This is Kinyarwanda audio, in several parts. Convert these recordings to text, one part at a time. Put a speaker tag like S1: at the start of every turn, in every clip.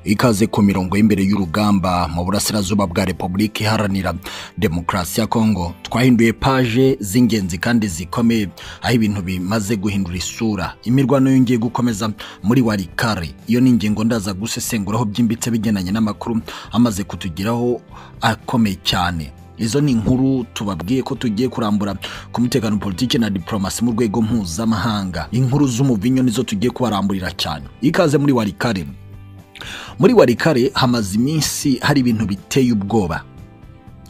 S1: Ikaze ku mirongo y'imbere y'urugamba mu burasirazuba bwa Repubulika Iharanira Demokarasi ya Kongo twahinduye paje z'ingenzi kandi zikomeye aho ibintu bimaze guhindura isura imirwano yongeye gukomeza muri warikare iyo ni ingingo ndaza gusesenguraho byimbitse bigendanye n'amakuru amaze kutugeraho akomeye cyane izo ni inkuru tubabwiye ko tugiye kurambura ku mutekano politiki na diplomasi mu rwego mpuzamahanga inkuru z'umuvinyo nizo tugiye kubaramburira cyane ikaze muri warikare muri warikare hamaze iminsi hari ibintu biteye ubwoba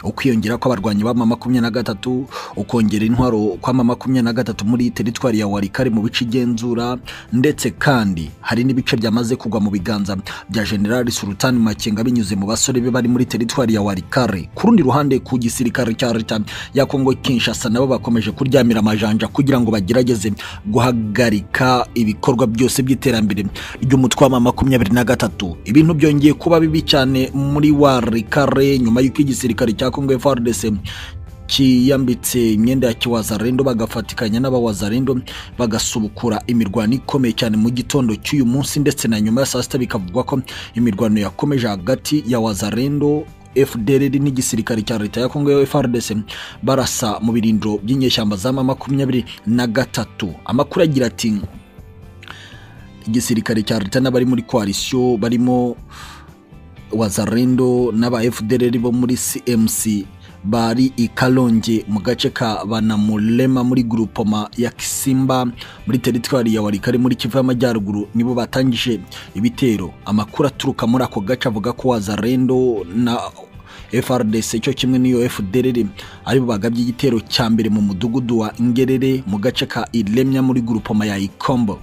S1: ukwiyongera kw'abarwanyi b'ama makumyabiri na gatatu ukongera intwaro kw'ama makumyabiri na gatatu muri teritwari ya warikare mu bice igenzura ndetse kandi hari n'ibice byamaze kugwa mu biganza bya generali sultan makenga binyuze mu basore be bari muri teritwari ya warikare ku rundi ruhande ku gisirikare cya leta ya kongo kinshasa nabo bakomeje kuryamira amajanja kugira ngo bagerageze guhagarika ibikorwa byose by'iterambere ry'umutwe w'ama makumyabiri na gatatu ibintu byongeye kuba bibi cyane muri warikare nyuma y'uko igisirikare cya Kongo FARDC kiyambitse imyenda ya kiwazarendo bagafatikanya n'abawazarendo bagasubukura imirwano ikomeye cyane mu gitondo cy'uyu munsi ndetse na nyuma ya saa sita bikavugwa ko imirwano yakomeje hagati ya wazarendo FDLR n'igisirikare cya leta ya Kongo FARDC barasa mu birindiro by'inyeshyamba z'ama makumyabiri na gatatu amakuru agira ati igisirikare cya leta n'abari muri koalisiyo barimo wazarendo n'aba FDLR bo muri CMC bari i Kalonge mu gace ka Banamulema muri grupoma ya Kisimba muri teritwari ya Walikare muri Kivu y'Amajyaruguru nibo batangije ibitero amakuru aturuka muri ako gace avuga ko wazarendo na FRDC cyo kimwe n'iyo FDLR aribo bagabye igitero cya mbere mu mudugudu wa Ngerere mu gace ka Ilemya muri grupoma ya Ikombo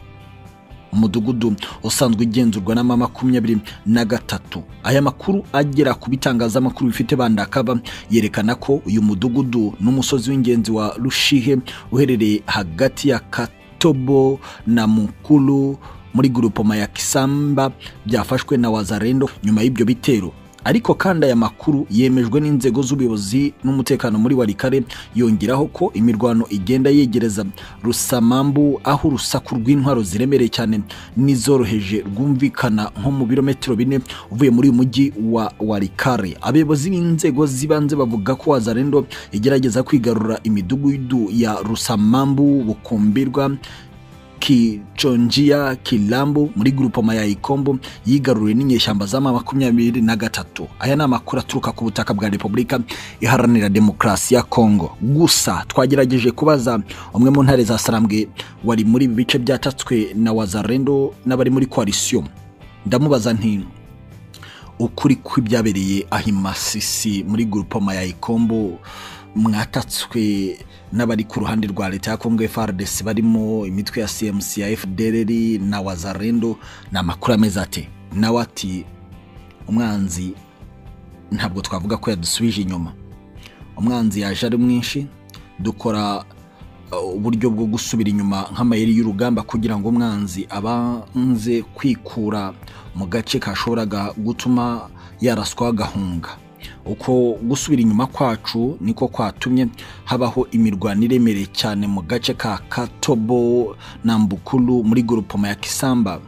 S1: umudugudu usanzwe ugenzurwa n'ama makumyabiri na gatatu aya makuru agera ku bitangazamakuru bifite bandakaba yerekana ko uyu mudugudu n'umusozi w'ingenzi wa rushihe uherereye hagati ya katobo na mukuru muri gurupoma ya kisamba byafashwe na wazarendo nyuma y'ibyo bitero ariko kandi aya makuru yemejwe n'inzego z'ubuyobozi n'umutekano muri warikare yongeraho ko imirwano igenda yegereza rusamambu aho urusaku rw'intwaro ziremereye cyane n'izoroheje rwumvikana nko mu birometero bine uvuye muri uyu mujyi wa warikare abayobozi b'inzego z'ibanze bavuga ko wazarendo igerageza kwigarura imidugudu ya rusamambu bukumbirwa kiconjia kilambo muri grupoma ya ikombo yigaruriwe n'inyeshyamba z'ama makumyabiri na gatatu aya ni amakuru aturuka ku butaka bwa repubulika iharanira demokarasi ya kongo gusa twagerageje kubaza umwe mu ntare za sarambwe wari muri ibi bice byatatswe na wazarendo n'abari muri koalisiyo ndamubaza nti ukuri kw'ibyabereye ahimasisi muri grupoma ya ikombo mwatatswe n'abari ku ruhande rwa leta ya kongo FARDC barimo imitwe ya CMC ya FDLR na wazarendo ni amakuru ameze ate nawe ati umwanzi ntabwo twavuga ko yadusubije inyuma umwanzi yaje ari mwinshi dukora uburyo bwo gusubira inyuma nk'amayeri y'urugamba kugira ngo umwanzi abanze kwikura mu gace kashoboraga gutuma yaraswa agahunga uko gusubira inyuma kwacu niko kwatumye habaho imirwano iremereye cyane mu gace ka katobo na mbukuru muri gorupoma ya kisamba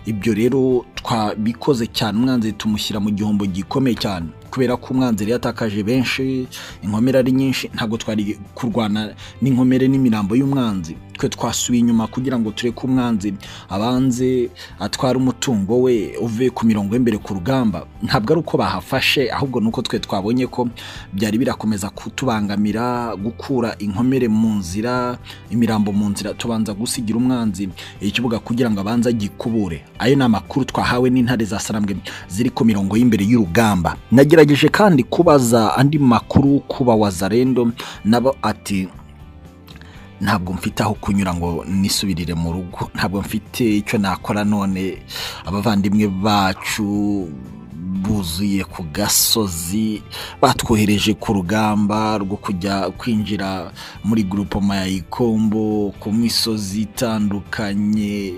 S1: ibyo rero twabikoze cyane umwanzi tumushyira mu gihombo gikomeye cyane kubera ko umwanzi yari yatakaje benshi inkomere ari nyinshi ntabwo twari kurwana n'inkomere n'imirambo y'umwanzi twe twasubiye inyuma kugira ngo tureke umwanzi abanze atware umutungo we uve ku mirongo y'imbere ku rugamba ntabwo ari uko bahafashe ahubwo ni uko twe twabonye ko byari birakomeza kutubangamira gukura inkomere mu nzira imirambo mu nzira tubanza gusigira umwanzi ikibuga kugira ngo abanze agikubure ayo ni amakuru twahawe n'intare za sarambwe ziri ku mirongo y'imbere y'urugamba nagerageje kandi kubaza andi makuru kuba wazarendo nabo ati ntabwo mfite aho kunyura ngo nisubirire mu rugo ntabwo mfite icyo nakora none abavandimwe bacu buzuye ku gasozi batwohereje ku rugamba rwo kujya kwinjira muri grupoma ya ikombo ku misozi itandukanye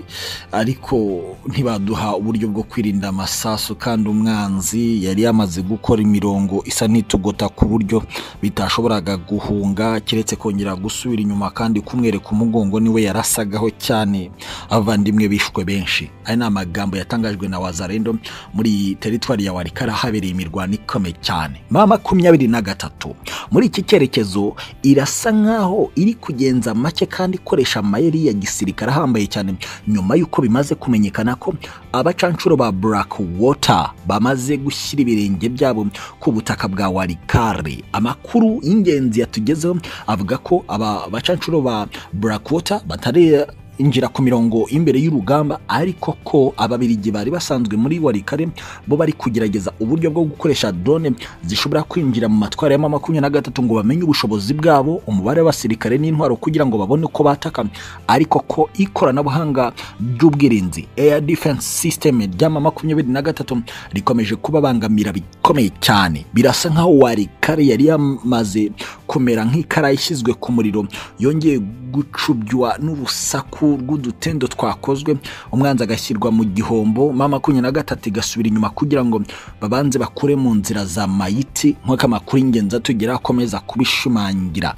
S1: ariko ntibaduha uburyo bwo kwirinda amasasu kandi umwanzi yari yamaze gukora imirongo isa n'itugota ku buryo bitashoboraga guhunga keretse kongera gusubira inyuma kandi kumwereka umugongo niwe yarasagaho cyane abavandimwe bishwe benshi aya ni amagambo yatangajwe na wazarendo muri iyi teritwari ya warikara habereye imirwano ikomeye cyane ma makumyabiri na gatatu muri iki cyerekezo irasa nkaho iri kugenza make kandi ikoresha amayeri ya gisirikare ahambaye cyane nyuma y'uko bimaze kumenyekana ko abacanshuro ba Black Water bamaze gushyira ibirenge byabo ku butaka bwa warikare amakuru y'ingenzi yatugezeho avuga ko aba bacanshuro ba Black Water batari injira ku mirongo imbere y'urugamba ariko ko ababirigi bari basanzwe muri warikare bo bari kugerageza uburyo bwo gukoresha drone zishobora kwinjira mu matwara ya makumyabiri na gatatu ngo bamenye ubushobozi bwabo umubare w'abasirikare n'intwaro kugira ngo babone uko bataka ariko ko ikoranabuhanga ry'ubwirinzi air defense system ry'ama makumyabiri na gatatu rikomeje kubabangamira bikomeye cyane birasa nkaho warikare yari yamaze kumera nk'ikara ishyizwe ku muriro yongeye gucubywa n'urusaku rw'udutendo twakozwe umwanzi agashyirwa mu gihombo mama makumyabiri na gatatu igasubira inyuma kugira ngo babanze bakure mu nzira za mayiti nk'uko amakuru y'ingenzi atugeraho akomeza kubishimangira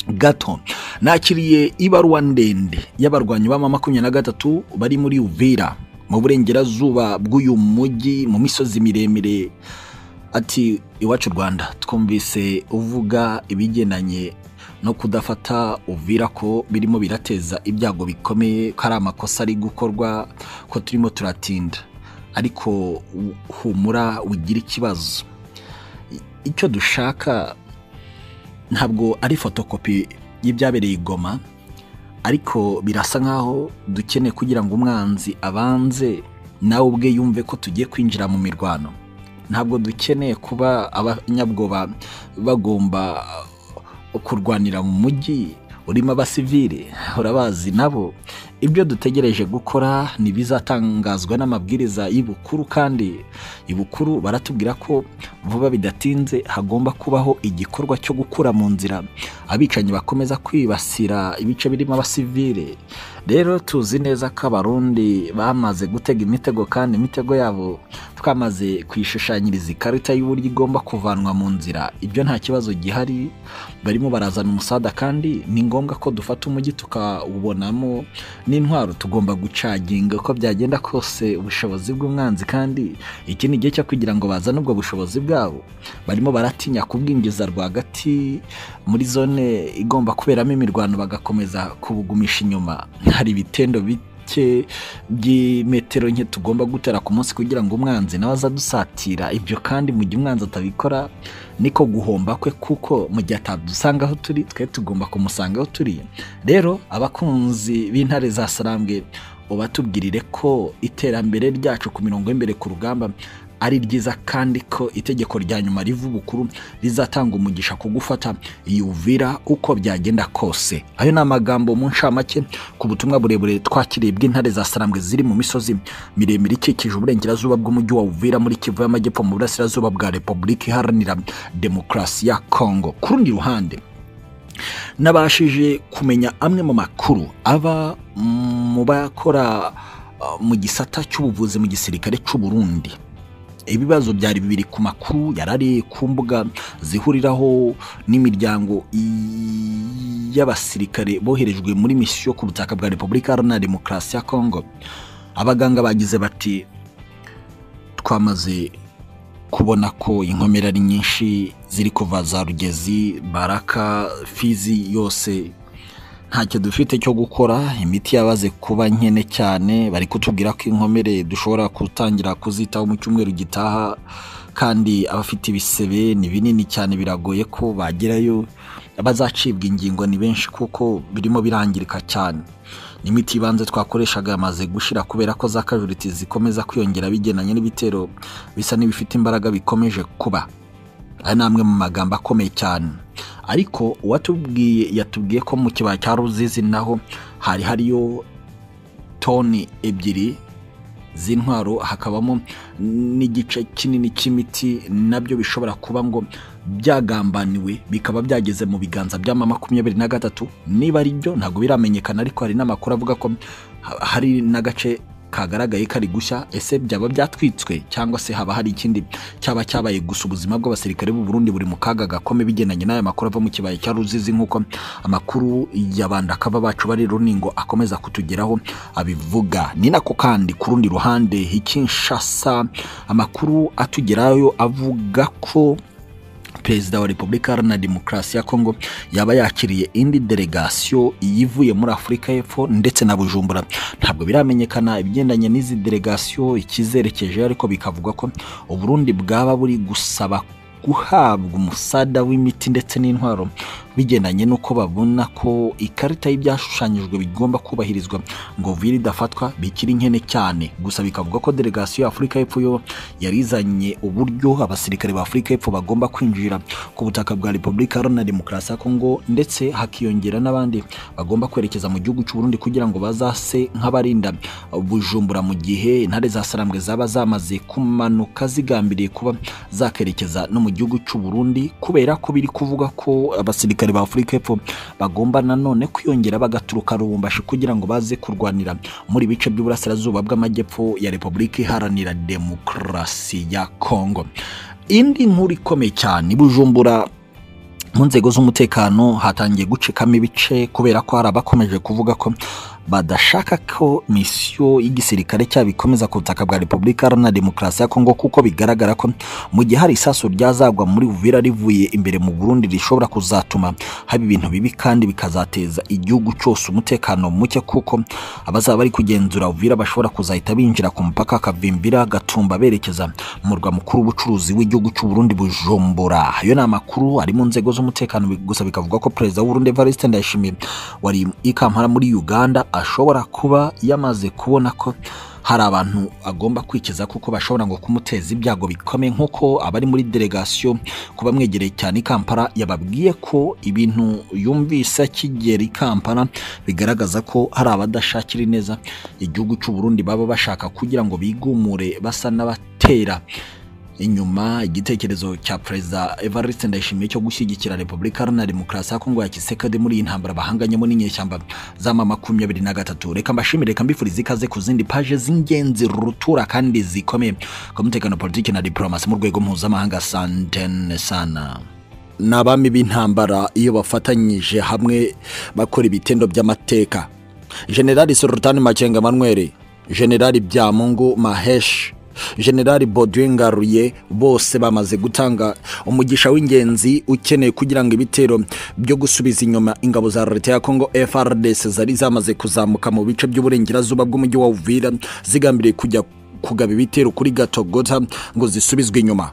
S1: gato nakiriye ibaruwa ndende y'abarwanyi ba mama makumyabiri na gatatu bari muri uvira mu burengerazuba bw'uyu mujyi mu misozi miremire ati iwacu rwanda twumvise uvuga ibigendanye no kudafata uvira ko birimo birateza ibyago bikomeye ko ari amakosa ari gukorwa ko turimo turatinda ariko humura ugira ikibazo icyo dushaka ntabwo ari fotokopi y'ibyabereye igoma ariko birasa nkaho dukeneye kugira ngo umwanzi abanze nawe ubwe yumve ko tugiye kwinjira mu mirwano ntabwo dukeneye kuba abanyabwoba bagomba kurwanira mu mujyi urimo abasivire urabazi nabo ibyo dutegereje gukora ntibizatangazwa n'amabwiriza y'ibukuru kandi ibukuru baratubwira ko vuba bidatinze hagomba kubaho igikorwa cyo gukura mu nzira abicanyi bakomeza kwibasira ibice birimo abasivire rero tuzi neza ko abarundi bamaze gutega imitego kandi imitego yabo twamaze kuyishushanyiriza ikarita y'uburyo igomba kuvanwa mu nzira ibyo nta kibazo gihari barimo barazana umusada kandi ni ngombwa ko dufata umujyi tukawubonamo n'intwaro tugomba gucaginga uko byagenda kose ubushobozi bw'umwanzi kandi iki ni igihe cyo kugira ngo bazane ubwo bushobozi bwabo barimo baratinya kubwinjiza rwagati muri zone igomba kuberamo imirwano bagakomeza kubugumisha inyuma hari ibitendo bito bike by'imetero nke tugomba gutera ku munsi kugira ngo umwanzi nawe azadusatira ibyo kandi mu gihe umwanzi atabikora niko guhomba kwe kuko mu gihe atadusanga aho turi twe tugomba kumusanga aho turi rero abakunzi b'intare za sarambwe ubatubwirire ko iterambere ryacu ku mirongo y'imbere ku rugamba ari ryiza kandi ko itegeko rya nyuma riva ubukuru rizatanga umugisha ku gufata uvira uko byagenda kose ayo ni amagambo mu ncamake ku butumwa burebure twakiriye bw'intare za sarambwe ziri mu misozi miremire ikikije uburengerazuba bw'umujyi wa uvira muri kivu y'amajyepfo mu burasirazuba bwa repubulika iharanira demokarasi ya kongo ku rundi ruhande nabashije kumenya amwe mu makuru aba mu bakora mu gisata cy'ubuvuzi mu gisirikare cy'uburundi ibibazo byari bibiri ku makuru yarari ku mbuga zihuriraho n'imiryango y'abasirikare boherejwe muri misiyo ku butaka bwa repubulika iharanira demokarasi ya kongo abaganga bagize bati twamaze kubona ko inkomere ari nyinshi ziri kuva za rugezi baraka fizi yose ntacyo dufite cyo gukora imiti yabaze kuba nkene cyane bari kutubwira ko inkomere dushobora gutangira kuzitaho mu cyumweru gitaha kandi abafite ibisebe ni binini cyane biragoye ko bagerayo abazacibwa ingingo ni benshi kuko birimo birangirika cyane imiti ibanze twakoreshaga yamaze gushira kubera ko za kajuriti zikomeza kwiyongera bigendanye n'ibitero bisa n'ibifite imbaraga bikomeje kuba aya ni amwe mu magambo akomeye cyane ariko uwatubwiye yatubwiye ko mu kibaya cya ruzizi naho hari hariyo toni ebyiri z'intwaro hakabamo n'igice kinini cy'imiti nabyo bishobora kuba ngo byagambaniwe bikaba byageze mu biganza by'ama makumyabiri na gatatu niba ari byo ntabwo biramenyekana ariko hari n'amakuru avuga ko ha- hari n'agace kagaragaye kari gushya ese byaba byatwitswe cyangwa se haba hari ikindi cyaba cyabaye gusa ubuzima bw'abasirikare b'u Burundi buri mu kaga gakomeye bigendanye n'aya makuru ava mu kibaya cya Ruzizi nk'uko amakuru ya bandakava bacu bari runingo akomeza kutugeraho abivuga ni nako kandi ku rundi ruhande Kinshasa amakuru atugerayo avuga ko perezida wa repubulika iharanira demokarasi ya kongo yaba yakiriye indi delegasiyo iyivuye muri afurika y'epfo ndetse na bujumbura ntabwo biramenyekana ibigendanye n'izi delegasiyo ikizerekeje ariko bikavuga ko uburundi bwaba buri gusaba guhabwa umusada w'imiti ndetse n'intwaro bigendanye n'uko babona ko ikarita y'ibyashushanyijwe bigomba kubahirizwa ngo viri idafatwa bikiri nkene cyane gusa bikavuga ko delegasiyo ya afurika y'epfo yo yari izanye uburyo abasirikare ba afurika y'epfo bagomba kwinjira ku butaka bwa repubulika iharanira demokarasi ya kongo ndetse hakiyongera n'abandi bagomba kwerekeza mu gihugu cy'u Burundi kugira ngo bazase nk'abarinda bujumbura mu gihe intare za sarambwe zaba zamaze kumanuka zigambiriye kuba zakerekeza no mu gihugu cy'u Burundi kubera ko biri kuvuga ko abasirikare ba afurika y'epfo bagomba nanone kwiyongera bagaturuka rubumbashi kugira ngo baze kurwanira muri bice by'uburasirazuba bw'amajyepfo ya repubulika iharanira demokarasi ya kongo indi nkuru ikomeye cyane i bujumbura mu nzego z'umutekano hatangiye gucikamo ibice kubera ko hari abakomeje kuvuga ko badashaka ko misiyo y'igisirikare cyabo ikomeza ku butaka bwa repubulika iharanira demokarasi ya kongo kuko bigaragara ko mu gihe hari isasu ryazagwa muri uvira rivuye imbere mu burundi rishobora kuzatuma haba ibintu bibi kandi bikazateza igihugu cyose umutekano muke kuko abazaba bari kugenzura uvira bashobora kuzahita binjira ku mupaka kavimbira gatumba berekeza murwa mukuru w'ubucuruzi w'igihugu cy'u Burundi bujumbura ayo ni amakuru ari mu nzego z'umutekano bi- gusa bikavuga ko perezida w'u Burundi Evariste Ndayishimiye wari i Kampala muri Uganda ashobora kuba yamaze kubona ko hari abantu agomba kwikiza kuko bashobora ngo kumuteza ibyago bikomeye nk'uko abari muri delegasiyo kuba mwegereye cyane i Kampala yababwiye ko ibintu yumvise akigera i Kampala bigaragaza ko hari abadashakira ineza igihugu cy'u Burundi baba bashaka kugira ngo bigumure basa n'abatera inyuma igitekerezo cya perezida Evariste Ndayishimiye cyo gushyigikira Repubulika Iharanira Demokarasi ya Kongo ya Kisekedi muri iyi ntambara bahanganyemo n'inyeshyamba z'ama makumyabiri na gatatu reka mbashimire reka mbifurize ikaze ku zindi paje z'ingenzi rutura kandi zikomeye ku mutekano politiki na diplomasi mu rwego mpuzamahanga santene sana ni abami b'intambara iyo bafatanyije hamwe bakora ibitendo by'amateka generali sorutani makenga manweri generali byamungu maheshi generali Baudouin ngaruye bose bamaze gutanga umugisha w'ingenzi ukeneye kugira ngo ibitero byo gusubiza inyuma ingabo za leta ya kongo frdc zari zamaze kuzamuka mu bice by'uburengerazuba bw'umujyi wa uvira zigambiriye kujya kugaba ibitero kuri gatogota ngo zisubizwe inyuma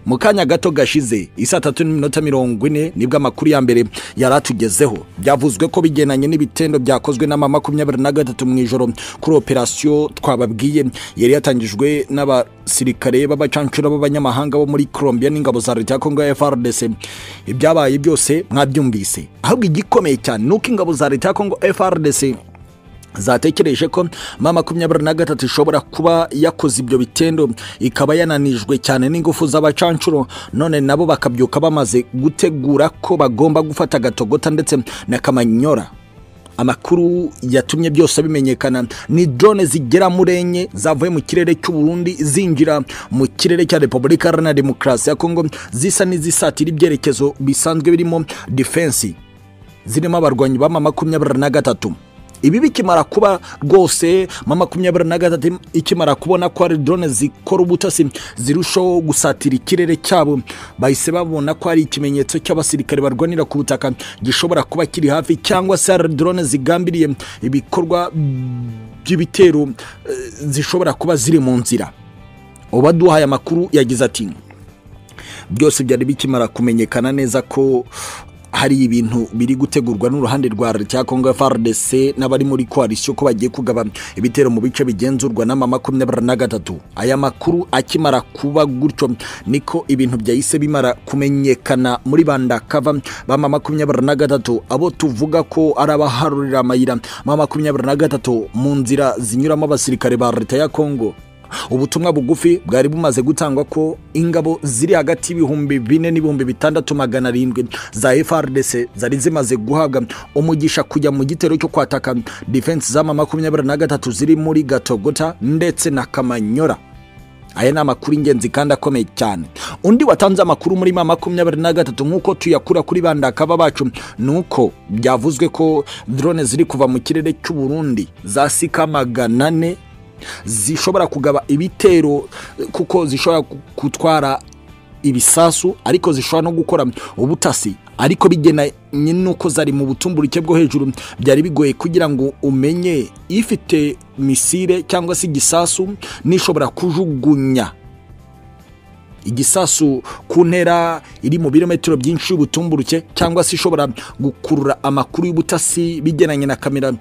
S1: mu kanya gato gashize isa tatu n'iminota mirongo ine nibwo amakuru ya mbere yari atugezeho byavuzwe ko bigenanye n'ibitendo byakozwe n'ama makumyabiri na gatatu mu ijoro kuri operasiyo twababwiye yari yatangijwe n'abasirikare b'abacancura b'abanyamahanga bo muri colombia n'ingabo za leta ya kongo ya frdc ibyabaye byose mwabyumvise ahubwo igikomeye cyane ni uko ingabo za leta ya kongo frdc zatekereje ko ma makumyabiri na gatatu ishobora kuba yakoze ibyo bitendo ikaba yananijwe cyane n'ingufu z'abacancuro none nabo bakabyuka bamaze gutegura ko bagomba gufata agatogota ndetse na kamanyora amakuru yatumye byose bimenyekana ni drone zigera muri enye zavuye mu kirere cy'u Burundi zinjira mu kirere cya Repubulika Iharanira Demokarasi ya Kongo zisa n'izisatira ibyerekezo bisanzwe birimo defense zirimo abarwanyi b'ama makumyabiri na gatatu ibi bikimara kuba rwose ma makumyabiri na gatatu ikimara kubona ko hari drone zikora ubutasi zirushaho gusatira ikirere cyabo bahise babona ko hari ikimenyetso cy'abasirikare barwanira ku butaka gishobora kuba kiri hafi cyangwa se hari drone zigambiriye ibikorwa by'ibitero eh, zishobora kuba ziri mu nzira ubaduhaye amakuru yagize ati byose byari bikimara kumenyekana neza ko hari ibintu biri gutegurwa n'uruhande rwa leta ya Kongo FARDC n'abari muri koalisiyo ko bagiye kugaba ibitero mu bice bigenzurwa n'ama makumyabiri na gatatu aya makuru akimara kuba gutyo niko ibintu byahise bimara kumenyekana muri banda kava bama makumyabiri na gatatu abo tuvuga ko ari abaharurira amayira ma makumyabiri na gatatu mu nzira zinyuramo abasirikare ba leta ya Kongo ubutumwa bugufi bwari bumaze gutangwa ko ingabo ziri hagati y'ibihumbi bine n'ibihumbi bitandatu magana arindwi za frdc zari zimaze guhabwa umugisha kujya mu gitero cyo kwataka defense z'ama makumyabiri na gatatu ziri muri gatogota ndetse na kamanyora aya ni amakuru ingenzi kandi akomeye cyane undi watanze amakuru muri ma makumyabiri na gatatu nk'uko tuyakura kuri bandakaba bacu ni uko byavuzwe ko drone ziri kuva mu kirere cy'u Burundi zasika magana ane zishobora kugaba ibitero kuko zishobora gutwara ibisasu ariko zishobora no gukora ubutasi ariko bigenanye n'uko zari mu butumburuke bwo hejuru byari bigoye kugira ngo umenye ifite misire cyangwa se igisasu n'ishobora kujugunya igisasu ku ntera iri mu birometero byinshi y'ubutumburuke cyangwa se ishobora gukurura amakuru y'ubutasi bigenanye na kamera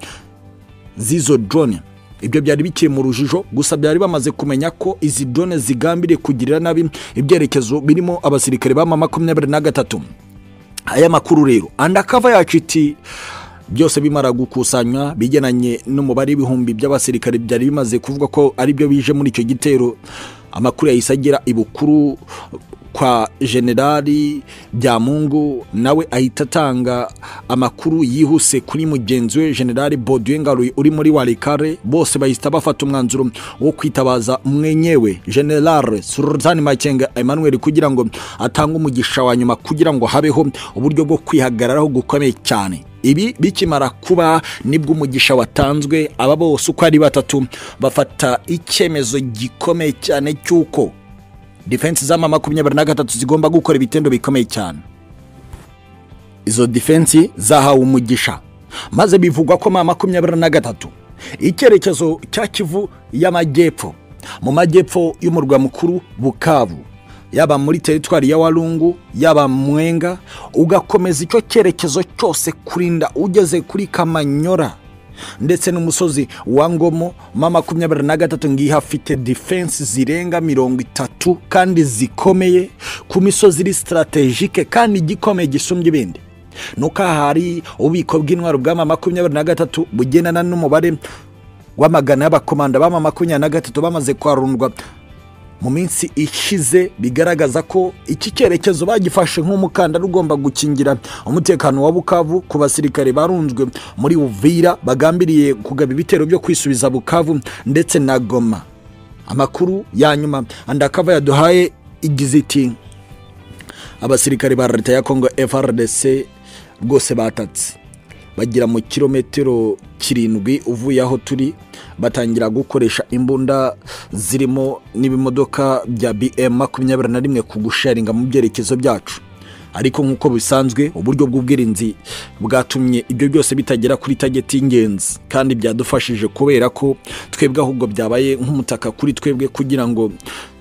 S1: z'izo drone ibyo byari bikiri mu rujijo gusa byari bamaze kumenya ko izi drone zigambiriye kugirira nabi ibyerekezo birimo abasirikare b'ama makumyabiri na gatatu aya makuru rero andakava yacu iti byose bimara gukusanywa bigenanye n'umubare w'ibihumbi by'abasirikare byari bimaze kuvuga ko aribyo bije muri icyo gitero amakuru yahise agera ibukuru kwa generali byamungu nawe ahita atanga amakuru yihuse kuri mugenzi we generali Ngaruye uri muri warikare bose bahita bafata umwanzuro wo kwitabaza mwenyewe generale surutani makenga emmanuel kugira ngo atange umugisha wa nyuma kugira ngo habeho uburyo bwo kwihagararaho gukomeye cyane ibi bikimara kuba nibwo umugisha watanzwe aba bose uko ari batatu bafata icyemezo gikomeye cyane cy'uko defense z'ama makumyabiri na gatatu zigomba gukora ibitendo bikomeye cyane izo defense zahawe umugisha maze bivugwa ko ma makumyabiri na gatatu icyerekezo cya kivu y'amajyepfo mu majyepfo y'umurwa mukuru bukavu yaba muri teritwari ya warungu yaba mwenga ugakomeza icyo cyerekezo cyose kurinda ugeze kuri kamanyora ndetse n'umusozi wa ngomo ma makumyabiri na gatatu ngiyi hafite defense zirenga mirongo itatu kandi zikomeye ku misozi iri sitarategike kandi igikomeye gisumbye ibindi nuko aha hari ububiko bw'intwaro bw'ama makumyabiri na gatatu bugendana n'umubare w'amagana y'abakomanda b'ama makumyabiri na gatatu bamaze kwarundwa mu minsi ishize bigaragaza ko iki cyerekezo bagifashe nk'umukandara ugomba gukingira umutekano wa bukavu ku basirikare barunzwe muri uvira bagambiriye kugaba ibitero byo kwisubiza bukavu ndetse na goma amakuru ya nyuma andakava yaduhaye igize iti abasirikare ba leta ya kongo frdc rwose batatse bagira mu kilometero kirindwi uvuye aho turi batangira gukoresha imbunda zirimo n'ibimodoka bya bm makumyabiri na rimwe ku gusharinga mu byerekezo byacu ariko nk'uko bisanzwe uburyo bw'ubwirinzi bwatumye ibyo byose bitagera kuri tageti y'ingenzi kandi byadufashije kubera ko twebwe ahubwo byabaye nk'umutaka kuri twebwe kugira ngo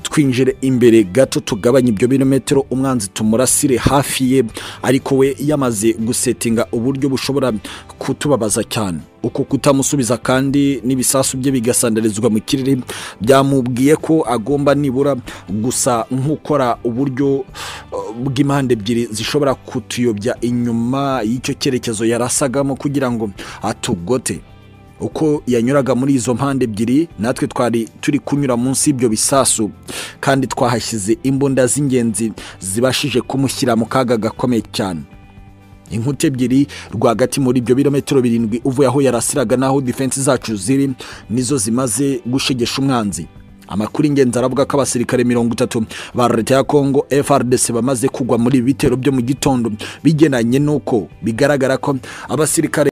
S1: twinjire imbere gato tugabanye ibyo birometero umwanzi tumurasire hafi ye ariko we yamaze gusetinga uburyo bushobora kutubabaza cyane uko kutamusubiza kandi n'ibisasu bye bigasandarizwa mu kirere byamubwiye ko agomba nibura gusa nk'ukora uburyo bw'impande ebyiri zishobora kutuyobya inyuma y'icyo cyerekezo yarasagamo kugira ngo atugote uko yanyuraga muri izo mpande ebyiri natwe twari turi kunyura munsi y'ibyo bisasu kandi twahashyize imbunda z'ingenzi zibashije kumushyira mu kaga gakomeye cyane inkuta ebyiri rwagati muri ibyo birometero birindwi uvuye aho yarasiraga n'aho defense zacu ziri nizo zimaze gushegesha umwanzi amakuru ingenzi aravuga ko abasirikare mirongo itatu ba leta ya kongo frdc bamaze kugwa muri ibi bitero byo mu gitondo bigenanye n'uko bigaragara ko abasirikare